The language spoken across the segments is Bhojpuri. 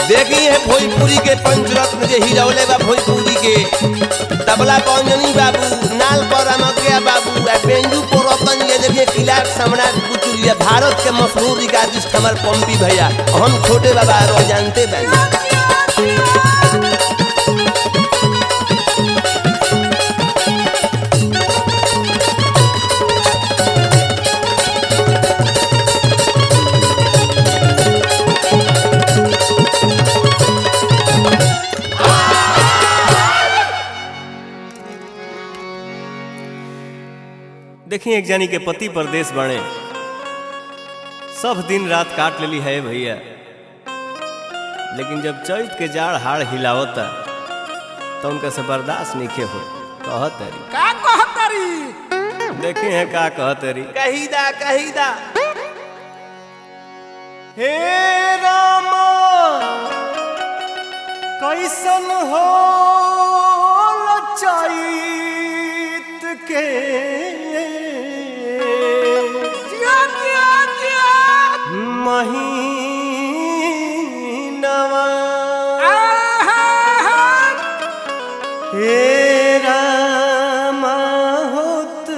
देखी है भोजपुरी के पंचरत्न जे हिरौले बा भोजपुरी के तबला पंजनी बाबू नाल पर अनकिया बाबू आ बेंजू पर रतन ये देखिए किलार सम्राट कुचुलिया भारत के मशहूर रिकार्डिस्ट हमार पंपी भैया हम छोटे बाबा रो जानते बानी देखिए एक जानी के पति परदेश बने सब दिन रात काट लेली है भैया लेकिन जब चैत के जाड़ हाड़ हिलावता तो उनका से बर्दाश्त नहीं हो कहत तरी का कहतरी देखे हैं का कहत तरी कहीदा कहीदा हे रामा कैसन हो चैत के जिया जिया जिया महीनवा आहा हे रामा होत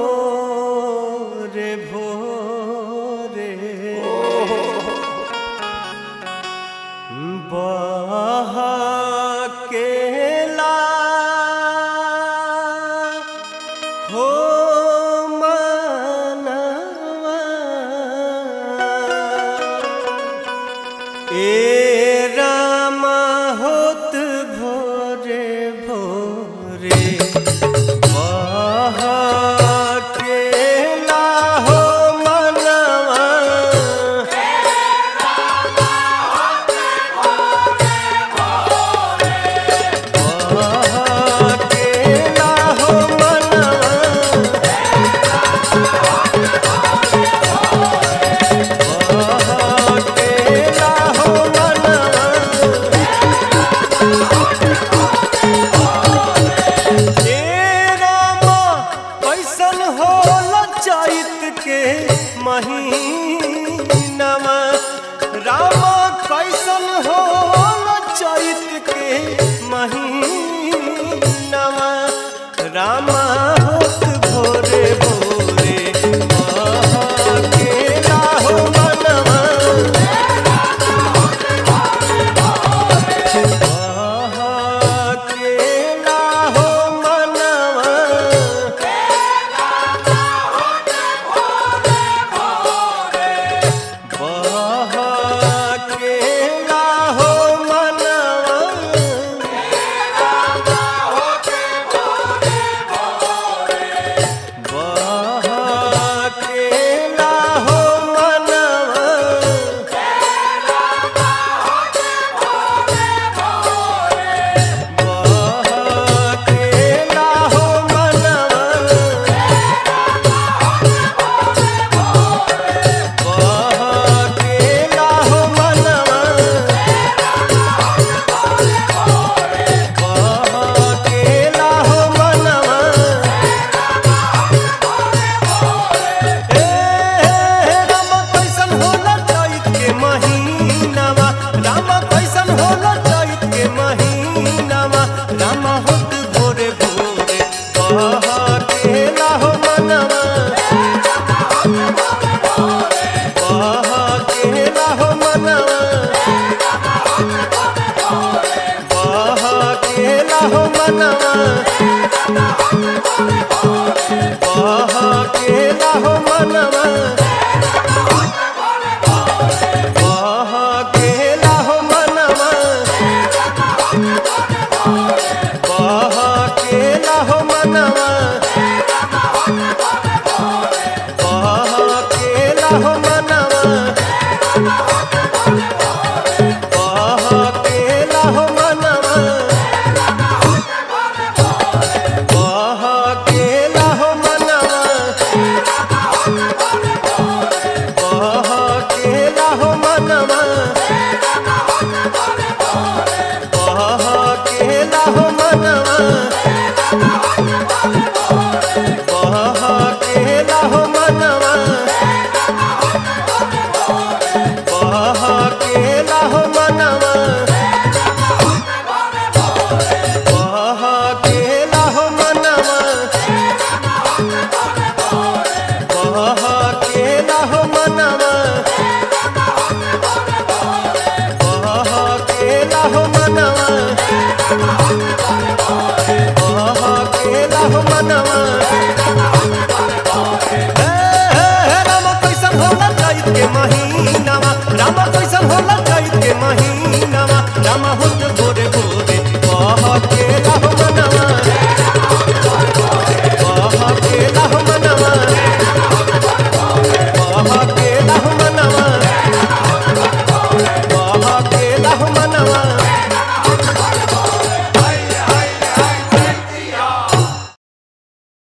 भोरे भोरे बहकेला हो मनवा ए रामा होत भोरे भोरे बहकेला हो मनवा बहकेला हो मनवा बहकेला हो मनवा ए रामा कैसन होला चैत के महीनामा रामा कैसन होला चैत के महीनामा रामा होत भोरे भोरे बहकेला हो मनवा बहकेला हो मनवा बहकेला हो मनवा बहकेला हो मनवा बहकेला हो मनवा बहकेला हो मनवा बहकेला हो मनवा ए रामा कैसन होला चैत के महीनामा रामा कैसन होला चैत के महीनामा रामा होत भोरे भोरे बहकेला हो मनवा बहकेला हो मनवा बहकेला हो मनवा बहकेला हो मनवा